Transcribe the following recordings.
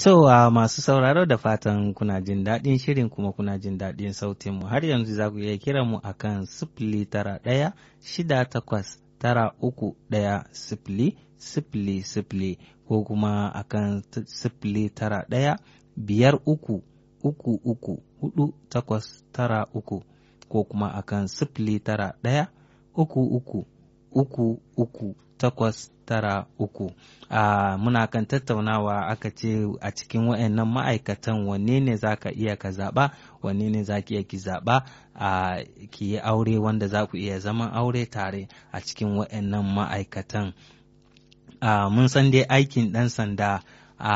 To a masu sauraro da fatan kuna jin daɗin shirin kuma kuna jin daɗin sautin mu har yanzu za ku iya kira mu akan sifili tara ɗaya shida takwas tara uku ɗaya sifili sifili sifili ko kuma akan sifili tara ɗaya biyar uku uku uku hudu takwas tara uku ko kuma akan sifili tara ɗaya uku uku uku uku takwas tara uku a muna kan tattaunawa aka ce a cikin waɗannan ma'aikatan wanne ne za ka iya ka zaɓa wanne ne za ki iya ki zaɓa a ki yi aure wanda za ku iya zaman aure tare a cikin waɗannan ma'aikatan mun san dai aikin ɗan sanda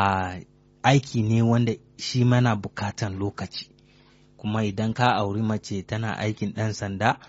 aiki ne wanda shi mana bukatan lokaci kuma idan ka auri mace tana aikin ɗan sanda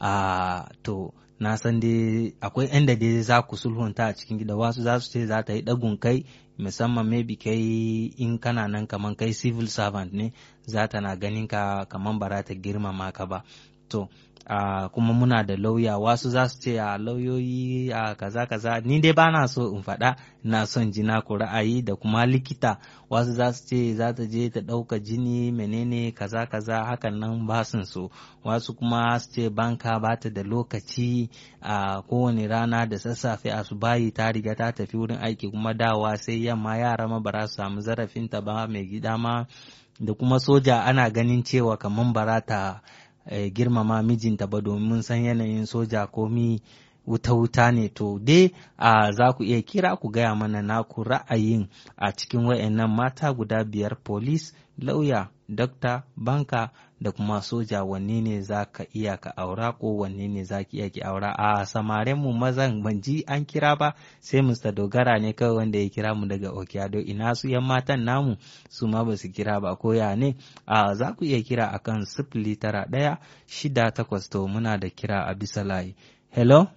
to na san dai akwai inda dai za ku sulhunta a cikin gida wasu za su ce za ta yi ɗagun kai musamman maybe kai in kana nan kaman kai civil servant ne za ta na ganin ka kaman ba za ta girmama ka ba to Uh, kuma muna da lauya wasu za su ce a lauyoyi a uh, kaza kaza ni dai ba na so in faɗa na son jina ku ra'ayi da kuma likita wasu za su ce za ta je ta ɗauka jini menene kaza kaza hakan nan ba sun so wasu kuma su ce banka ba ta da lokaci a uh, kowane rana da sassafe a su bayi ta riga ta tafi wurin aiki kuma dawa sai yamma yara ma ba za su samu zarafinta ba mai gida ma da kuma soja ana ganin cewa kamar bara ta Eh, girmama mijinta ba domin san yanayin soja komi wuta-wuta ne to dai a za ku iya kira ku gaya mana naku ra'ayin a cikin wayannan mata guda biyar polis lauya dokta banka da kuma soja wanne ne za ka iya ka aura ko wanne ne za ki iya ki aura a samaren mu mazan ban ji an kira ba sai Mr. dogara ne kawai wanda ya kira mu daga okiado ina su yan matan namu su ma ba su kira ba ko ya ne a za ku iya kira akan sifili tara ɗaya shida takwas to muna da kira a bisa layi hello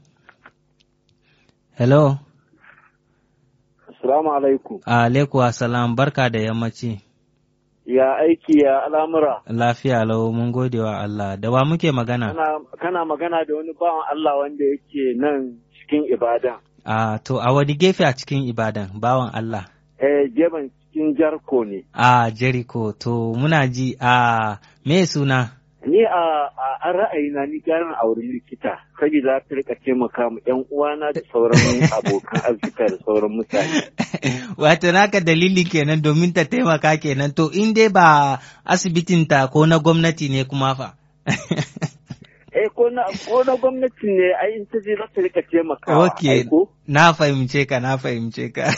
hello Assalamu alaikum. Alaikum assalam barka da yammaci. Ya aiki ya al'amura. Lafiya lau mun gode wa Allah. Da wa muke magana? Kana, kana magana da wani bawan Allah wanda yake nan cikin Ibadan. A to a wani gefe a cikin Ibadan bawan Allah. Eh, gefen cikin Jarko ne. A Jericho to muna ji a me suna? Ni a a ra'ayina ni garin auri likita, saboda ta rika taimaka mu ƴan uwana da sauran abokan arzika da sauran mutane. Wato naka dalili kenan domin ta taimaka kenan to in dai ba asibitin ta ko na gwamnati ne kuma fa. Eh ko na ko na gwamnati ne ai in ta je za ta rika taimakawa. Okay, na fahimce ka na fahimce ka.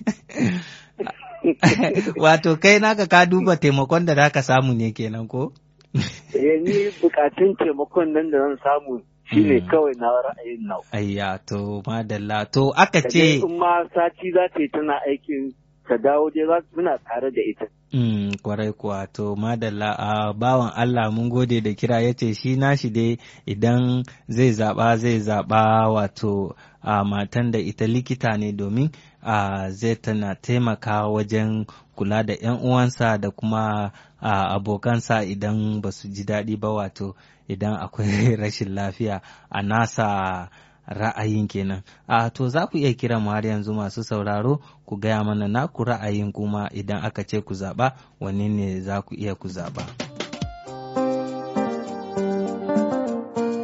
Wato kai naka ka duba taimakon da za ka samu ne kenan ko? Eh ni bukatun taimakon nan da zan samu shi ne kawai na ra'ayin nau. Ayya to madalla to aka ce. in ma sati za ta yi tana aikin ta dawo dai za muna tare da ita. Mm, kwarai kuwa to madalla a bawan Allah mun gode da kira ya ce shi nashi dai idan zai zaɓa zai zaɓa wato a matan da ita likita ne domin a zai tana taimaka wajen kula da 'yan uwansa da kuma abokansa idan ba su ji daɗi ba wato idan akwai rashin lafiya a nasa ra'ayin kenan a to za ku iya kira mu har yanzu masu sauraro ku gaya mana naku ra'ayin kuma idan aka ce ku zaɓa wanne ne za ku iya ku zaɓa.